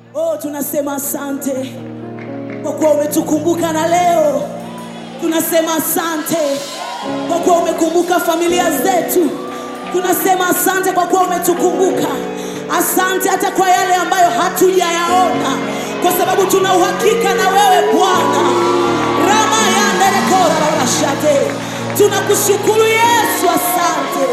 Oh, tunasema asante kwa kuwa umetukumbuka na leo tunasema asante kwa kuwa umekumbuka familia zetu. Tunasema asante kwa kuwa umetukumbuka. Asante hata kwa yale ambayo hatujayaona, kwa sababu tuna uhakika na wewe Bwana. rama yanderekorarashate tunakushukuru Yesu, asante.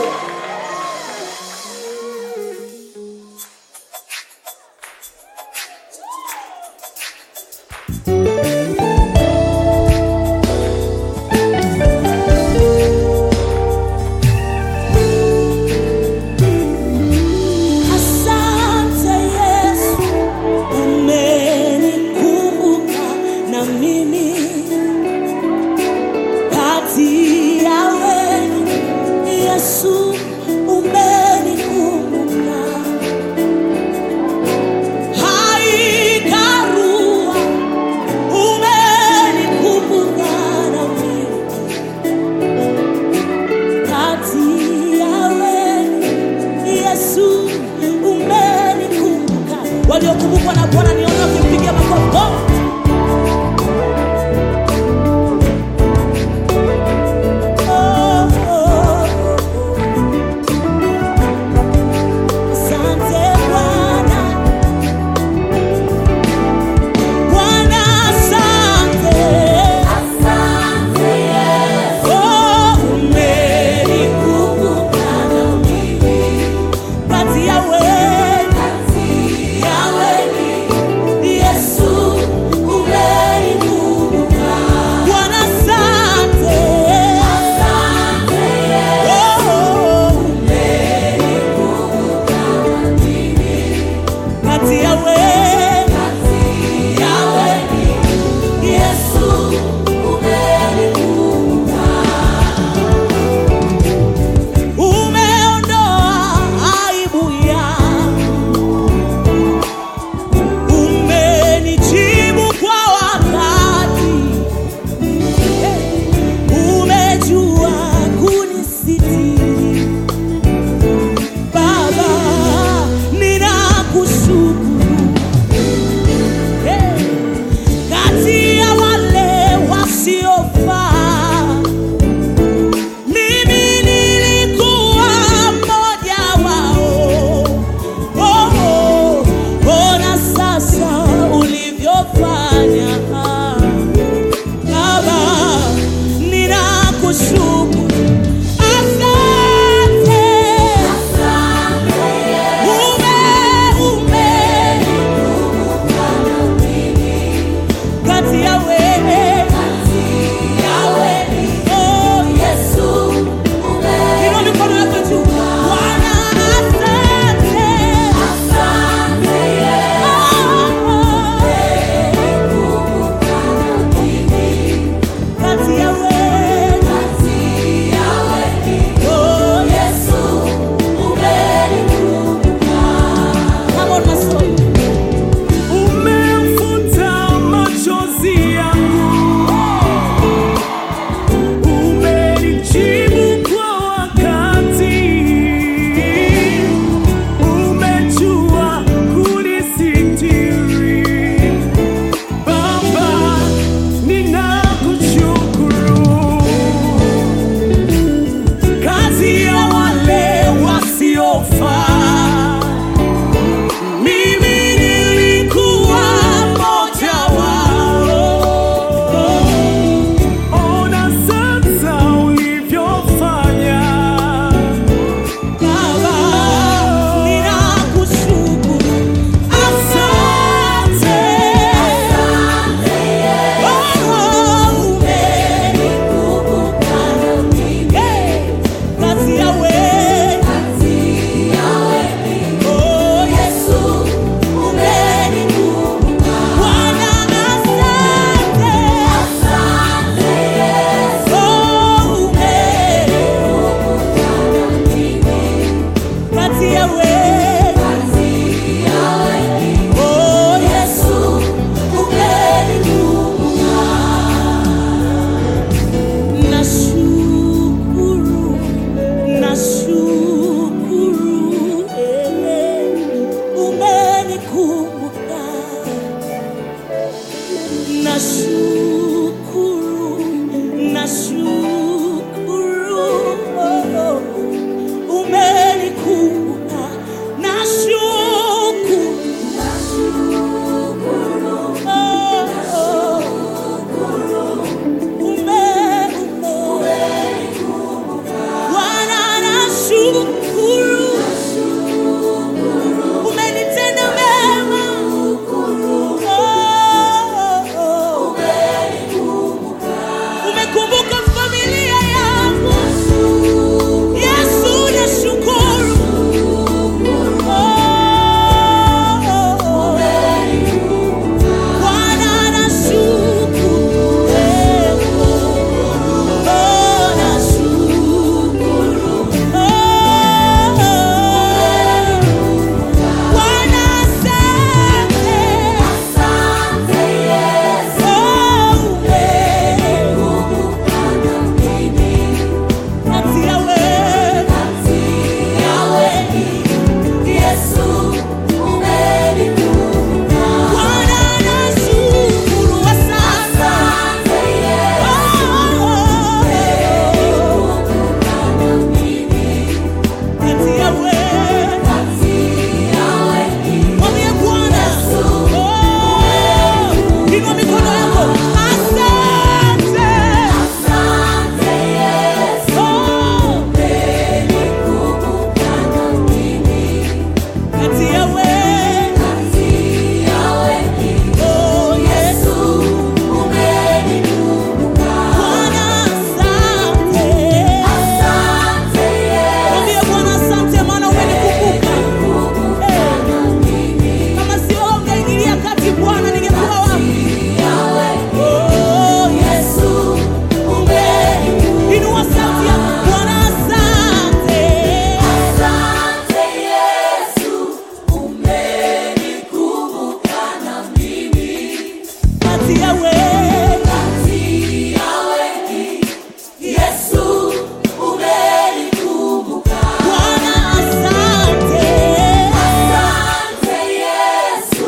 Asante Yesu, umenikumbuka na mimi kati ya wenu. Yesu, umenikumbuka. Haikarua, umenikumbuka na mimi kati ya wenu. Yesu, umenikumbuka. Waliokumbukwa na Bwana niona kumpigia makofi. Oh! Oh, oh, oh. Asante Bwana. Bwana, asante. Oh, umenikumbuka na mimi. Kati ya wengi, ya wengi. kati ya wengi. Kati ya wengi, Yesu umenikumbuka. Bwana asante. Asante Yesu,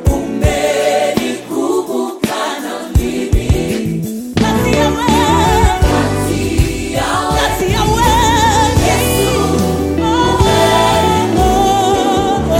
umenikumbuka na mimi. Kati ya wengi. Kati ya wengi, Kati ya wengi. Oh, oh, oh.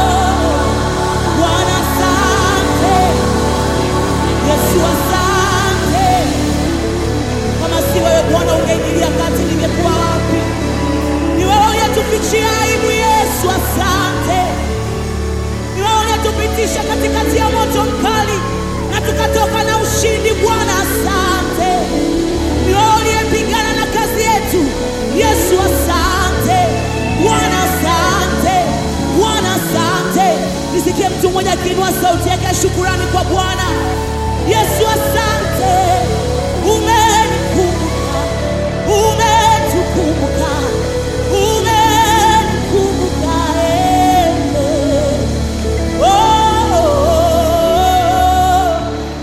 Bwana asante. Yesu asante. Kama si wewe Bwana ungeingilia kati ningekuwa wapi? Ni wewe uliyetufichia aibu Yesu asante. Ni wewe uliyetupitisha katikati ya moto mkali na tukatoka na ushindi Bwana asante. Ni wewe uliyepigana na kazi yetu Yesu asante. Bwana asante. Bwana asante. Nisikie mtu mmoja akiinua sauti yake ya shukurani kwa Bwana. Yesu asante. Umenikumbuka. Umetukumbuka. Umenikumbuka. eh. Oh, oh, oh.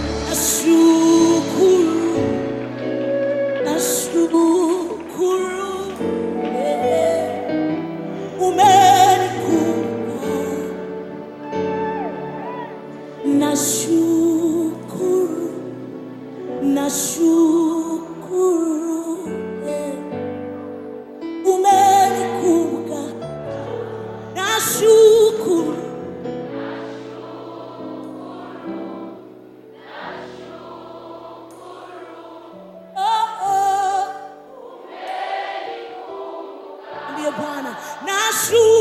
Nashukuru. Nashukuru. eh. Umenikumbuka. Nashukuru. Nashukuru. eh. Umenikumbuka. Nashukuru. Oh, oh. Ndiye Bwana. Nashukuru.